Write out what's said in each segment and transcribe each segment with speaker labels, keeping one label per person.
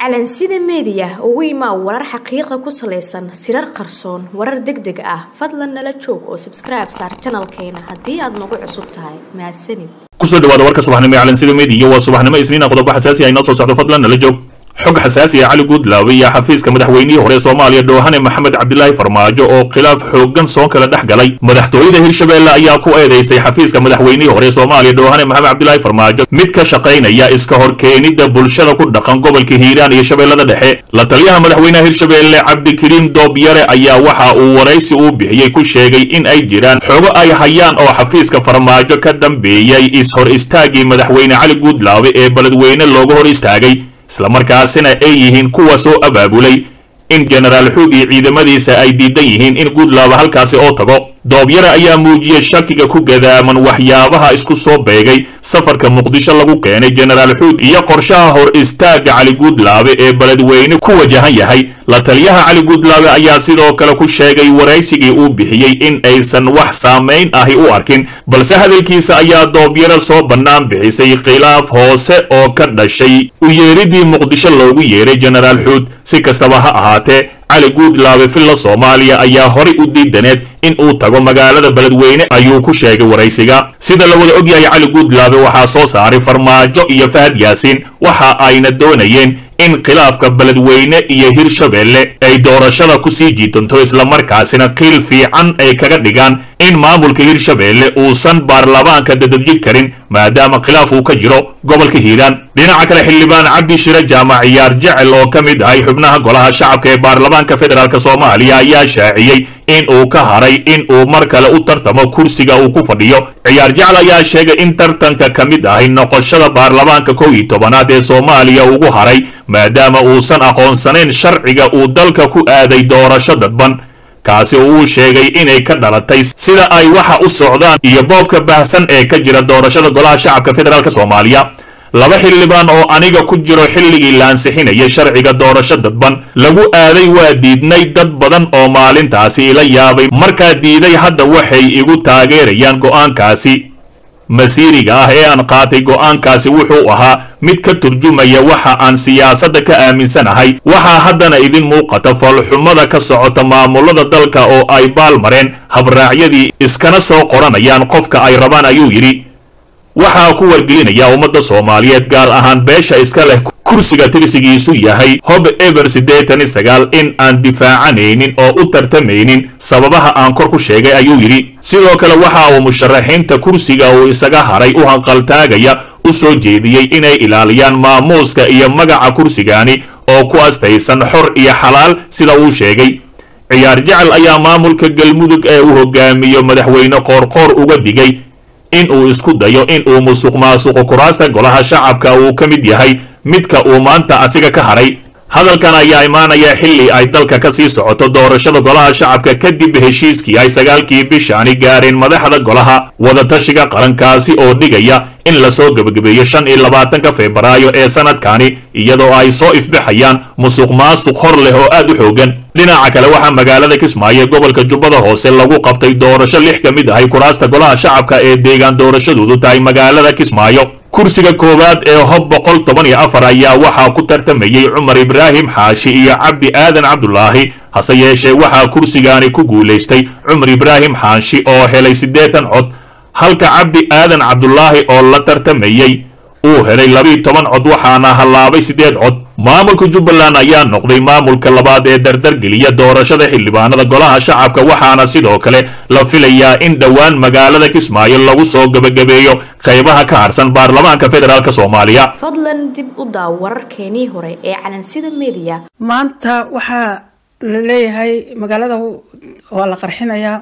Speaker 1: calansida meediya ugu imaa warar xaqiiqa ku salaysan sirar qarsoon warar deg deg ah fadlan nala joog oo sabskribe saar janalkeena haddii aad nagu cusub tahay mahadsanid
Speaker 2: kusoo dhawaada warka subaxnimo ee calansida meediya waa subaxnimo isniina qodobo xasaasi ah inoo soo socdo fadlan nala joog xog xasaasi ah cali guudlaawe iyo xafiiska madaxweynihii hore soomaaliya dhoohane maxamed cabdilaahi farmaajo oo khilaaf xooggan soo kala dhex galay madaxtooyada hirshabeelle ayaa ku eedeysay xafiiska madaxweynihii hore soomaaliya dhoohane maxamed cabdilaahi farmaajo mid ka shaqaynaya iska horkeenidda bulshada ku dhaqan gobolka hiiraan iyo shabeellada dhexe la taliyaha madaxweynaha hirshabeelle cabdikariim doobyare ayaa waxa uu waraysi uu bixiyey ku sheegay in ay jiraan xogo ay hayaan oo xafiiska farmaajo ka dambeeyey is-hor istaagii madaxweyne cali guudlaawe ee beledweyne looga hor istaagay islamarkaasina ay yihiin kuwa soo abaabulay in jenaraal xuug iyo ciidamadiisa ay diidan yihiin in guudlaaba halkaasi oo tago doobyare ayaa muujiyey shakiga ku gadaaman waxyaabaha isku soo beegay safarka muqdisho lagu keenay jenaraal xuug iyo qorshaha hor istaagga cali guudlaabe ee beledweyne ku wajahan yahay la taliyaha cali guudlaabe ayaa sidoo kale ku sheegay waraysigii uu bixiyey in aysan wax saamayn ahi u arkin balse hadalkiisa ayaa doobyare soo bannaan bixisay khilaaf hoose oo ka dhashay u yeeridii muqdisho loogu yeeray jenaraal xuud si kastaba ha ahaatee cali guudlaabe filla soomaaliya ayaa horay u diidaneed in uu tago magaalada beledweyne ayuu ku sheegay waraysiga sida la wada ogyahay cali guudlaabe waxaa soo saaray farmaajo iyo fahad yaasiin waxa ayna doonayeen in khilaafka beledweyne iyo hirshabeelle ay doorashada ku sii jiidanto islamarkaasina qiil fiican ay kaga dhigaan in maamulka hirshabeelle uusan baarlamaanka dadadjid karin maadaama khilaaf uu ka jiro gobolka hiiraan dhinaca kale xildhibaan cabdi shire jaamac ciyaar jecel oo ka mid ahay xubnaha golaha shacabka ee baarlamaanka federaalk soomaaliya ayaa shaaciyey in uu ka haray in uu mar kale u tartamo kursiga uu ku fadhiyo ciyaar jecel ayaa sheegay in tartanka ka mid ahay noqoshada baarlamaanka kow iyo tobanaad ee soomaaliya ugu haray maadaama uusan aqoonsanayn sharciga uu dalka ku aaday doorasho dadban kaasi oo uu sheegay inay ka dhalatay sida ay waxa u socdaan iyo boobka baahsan ee ka jira doorashada golaha shacabka federaalk soomaaliya laba xildhibaan oo aniga ku jiro xilligii la ansixinaya sharciga doorasho dadban lagu aaday waa diidnay dad badan oo maalintaasi ila yaabay markaa diiday hadda waxay igu taageerayaan go'aankaasi masiiriga ah ee aan qaatay go'aankaasi wuxuu ahaa mid ka turjumaya waxa aan siyaasadda ka aaminsanahay waxaa haddana idin muuqata foolxumada ka socota maamulada dalka oo ay baalmareen habraacyadii iskana soo qoranayaan qofka ay rabaan ayuu yidhi waxaa ku wargelinaya ummadda soomaaliyeed gaar ahaan beesha iska leh kursiga tirsigiisu yahay hob eber siddeetan i sagaal in aan difaacanaynin oo u tartamaynin sababaha aan kor ku sheegay ayuu yidhi sidoo kale waxa uu musharaxiinta kursiga uu isaga haray u hanqaltaagaya u soo jeediyey inay ilaaliyaan maamuuska iyo magaca kursigaani oo ku astaysan xor iyo xalaal sida uu sheegay ciyaar jecel ayaa maamulka galmudug ee uu hogaamiyo madaxweyne qoorqoor uga digay in uu isku dayo in uu musuq maasuqo kuraasta golaha shacabka uu ka mid yahay midka uu maanta asiga ka haray hadalkan ayaa imaanaya xilli ay dalka ka sii socoto doorashada golaha shacabka kadib heshiiskii ay sagaalkii bishaani gaareen madaxda golaha wadatashiga qarankaasi oo dhigaya in lasoo gebagabeeyo shan iyo labaatanka febraayo ee sanadkani iyadoo ay soo ifbaxayaan musuq maasuq hor leh oo aad u xoogan dhinaca kale waxaa magaalada kismaayo gobolka jubbada hoose lagu qabtay doorasho lix ka mid ahay kuraasta golaha shacabka ee deegaan doorashadoodu tahay magaalada kismaayo kursiga koowaad ee hob boqol toban iyo afar ayaa waxaa ku tartamayey cumar ibraahim xaashi iyo cabdi aadan cabdulaahi hase yeeshee waxaa kursigaani ku guulaystay cumar ibraahim xaashi oo helay siddeetan cod halka cabdi aadan cabdulaahi oo la tartamayey uu helay labiiyo toban cod waxaana hallaabay siddeed cod maamulka jubbaland ayaa noqday maamulka labaad ee dardargeliya doorashada xildhibaanada golaha shacabka waxaana sidoo kale la filayaa in dhowaan magaalada kismaayo lagu soo gebagabeeyo qaybaha ka harsan baarlamaanka federaalk soomaaliya
Speaker 1: fadlan dib u daaw wararkeenii hore ee calansida meediya
Speaker 3: maanta waxaa la leeyahay magaalada waa la qarxinayaa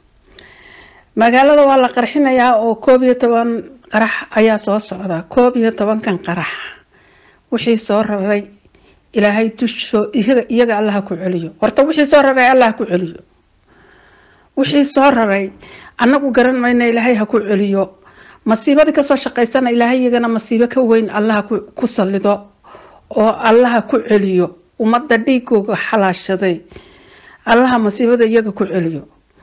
Speaker 3: magaalada waa la qarxinayaa oo koob iyo toban qarax ayaa soo socda koob iyo tobankan qarax wixii soo raray ilaahay dushoo iyaga iyaga allaha ku celiyo horta wixii soo raray allah ku celiyo wixii soo raray annagu garan mayna ilaahay ha ku celiyo masiibadii kasoo shaqaysana ilaahay iyagana masiibo ka weyn allaha ku sallido oo allaha ku celiyo ummadda dhiigooga xalaashaday allaha masiibada iyaga ku celiyo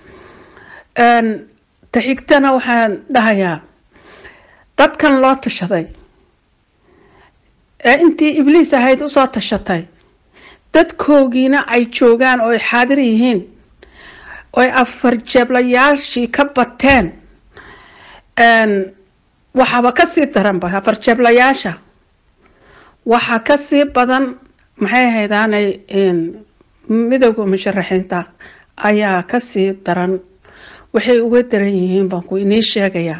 Speaker 3: taxigtana waxaan dhahayaa dadkan loo tashaday ee intii ibliis ahayd usoo tashatay dadkoogiina ay joogaan oo ay xaadir yihiin oy afar jeeblayaashii ka bateen waxaaba kasii daranba afar jeeblayaasha waxaa kasii badan maxay ahaydaanay midowda musharaxiinta ayaa kasii daran waxay uga daran yihiin baan ku inii sheegayaa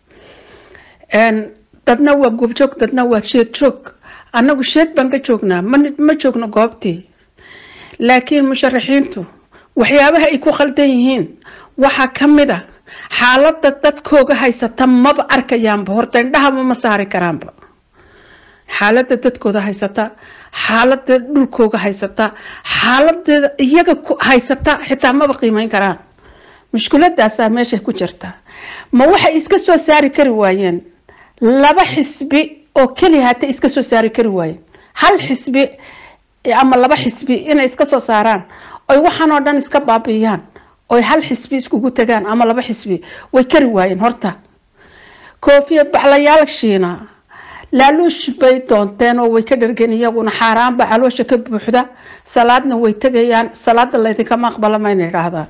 Speaker 3: dadna waa goobjoog dadna waa sheed joog annagu sheed baan ka joognaa ma joogno goobtii laakiin musharaxiintu waxyaabaha ay ku khaldan yihiin waxaa ka mid a xaaladda dadkooga haysata maba arkayaanba horta indhahaba ma saari karaanba xaaladda dadkooda haysata xaaladda dhulkooga haysata xaaladda iyaga haysata xitaa maba qiimeyn karaan mushkiladaasaa meesha ku jirta ma waxay iska soo saari kari waayeen laba xisbi oo keliya hata iska soo saari kari waayeen hal xisbi ama laba xisbi inay iska soo saaraan oy waxaan oo dhan iska baabi'iyaan oy hal xisbi iskugu tagaan ama laba xisbi way kari waayeen horta koofiya baclayaashiina laaluush bay doonteen oo way ka dhargeen iyaguna xaaraanba caloosha ka buuxda salaadna way tegayaan salaada laydinkama aqbala mayna idhaahdaan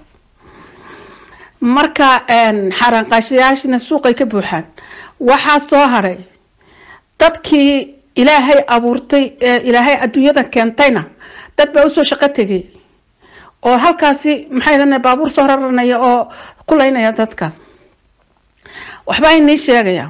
Speaker 3: marka xaaraanqaashayaashina suuqay ka buuxaan waxaa soo haray dadkii ilaahay abuurtay ee ilaahay adduunyada keentayna dad baa usoo shaqo tegay oo halkaasi maxay dana baabuur soo raranaya oo kulaynaya dadka waxbaa inii sheegaya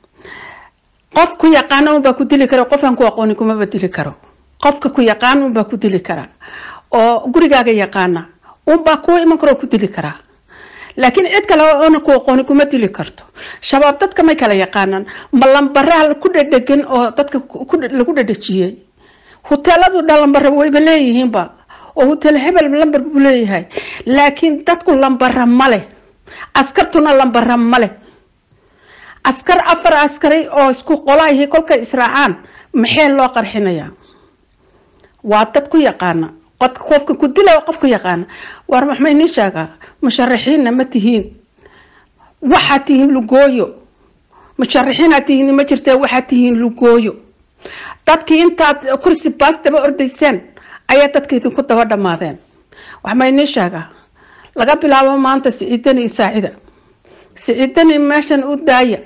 Speaker 3: qof ku yaqaana unbaa ku dili kara qofaan ku aqooni kumaba dili karo qofka ku yaqaan unbaa ku dili kara oo gurigaaga yaqaana unbaa ku iman karo ku dili karaa laakiin cid kale oona ku aqooni kuma dili karto shabaab dadka may kala yaqaanaan ma lambaraha ku dhadhegan oo dadka lagu dhadhajiyey huteeladu dhalambara wayba leeyihiinba oo hutel hebel lambar buu leeyahay laakiin dadku lambara male askartuna lambara male askar afar askari oo isku qolaahi kolkay israacaan maxee loo qarxinayaa waa dad ku yaqaana qofka ku dila qof ku yaqaana war maxma inii sheegaa musharaxiinna ma tihiin waxaad tihiin lugooyo musharaxiinaad tihiin ma jirtee waxaad tihiin lugooyo dadkii intaad kursi baas daba ordayseen ayaa dadka idinku daba dhammaadeen waxma inii sheegaa laga bilaabo maanta siciidani iyo saacida siciidani meeshan u daaya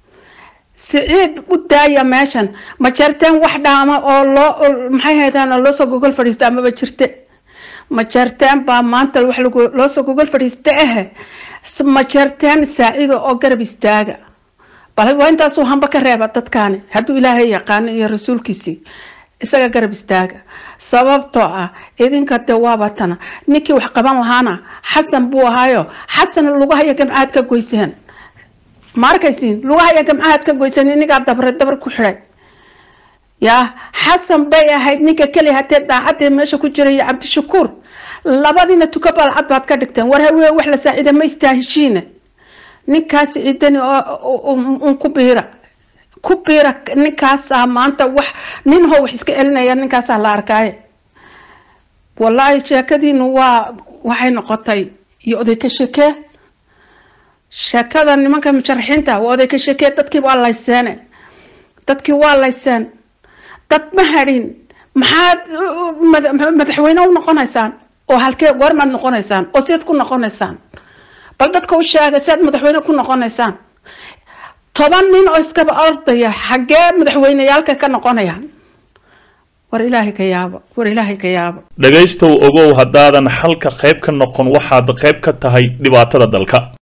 Speaker 3: siciid u daaya meeshan ma jeerteen wax dhaama oo loo maxay haydaan oo loosoo gogol fadhiista amaba jirte ma jeerteen baa maanta wax loosoo gogol fadhiista ahe ma jeerteen saacida oo garab istaaga bal waa intaasuu hamba ka reeba dadkaani hadduu ilaahay yaqaano iyo rasuulkiisii isaga garab istaaga sababtoo ah idinka dee waaba tana ninkii wax qaban lahaana xasan buu ahaayo xasan lugahaya gamcaad ka goyseen ma arkaysiin lugahaya gamcaad ka goyseen inigaa dabre dabar ku xidhay yaa xasan bay ahayd ninka keli hatee daacadee meesha ku jira iyo cabdishakuur labadiina tuka balcad baad ka dhigteen war hawee wax la saacida ma istaaheshiine ninkaas ciidani un ku biira ku biira ninkaasaa maanta wax nin how wax iska celinaya ninkaasaa la arkaaye wallaahi sheekadiinu waa waxay noqotay iyo oday ka shekee sheekada nimanka musharaxiinta waa oday ka shekee dadkii waa layseene dadkii waa layseen dad ma hadhin maxaad madaxweyne u noqonaysaan oo halkee goormaad noqonaysaan oo sidaad ku noqonaysaan bal dadka u sheega siaad madaxweyne ku noqonaysaan toban nin oo iskaba ordaya xaggee madaxweyneyaalka ka noqonayaan war ilaahay ka yaabo war ilaahay ka yaabo
Speaker 2: dhegaystow ogow haddaadan xalka qayb ka noqon waxaad qayb ka tahay dhibaatada dalka